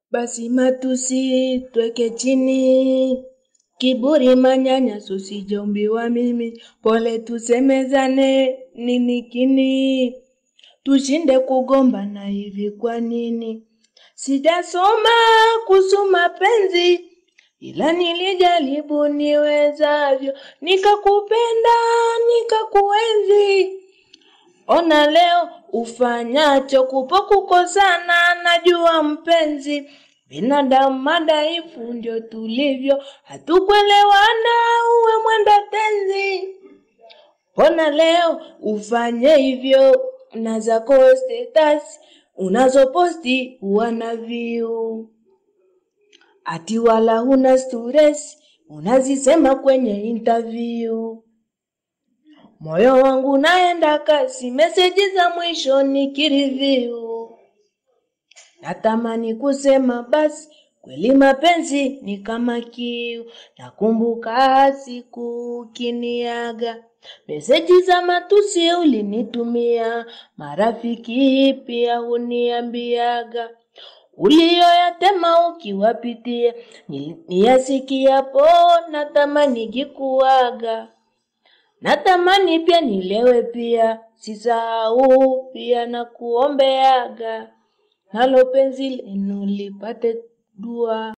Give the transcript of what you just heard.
Basi matusi tweke chini, kiburi manyanyaso sijaumbiwa mimi, pole tusemezane nini kini, tushinde kugombana hivi kwa nini? Sijasoma kuhusu mapenzi, ila nilijaribu niwezavyo, nikakupenda nikakuenzi. Ona leo ufanyacho, kupo kukosana, najua mpenzi. Binadamu madhaifu ndio tulivyo, hatukuelewana, uwe mwenda tenzi. Mbona leo ufanye hivyo na zako status unazoposti wana view, ati wala huna stress unazisema kwenye interview. Moyo wangu naenda kasi, meseji za mwisho nikireview. Natamani kusema basi, kweli mapenzi ni kama kiu. Nakumbuka siku ukiniaga, meseji za matusi ulinitumia, marafiki pia huniambiaga uliyoyatema ukiwapitia, niyasikiapo natamani jikuaga. Natamani pia nilewe pia, sisahau pia na kuombeaga, nalo penzi lenu lipate dua.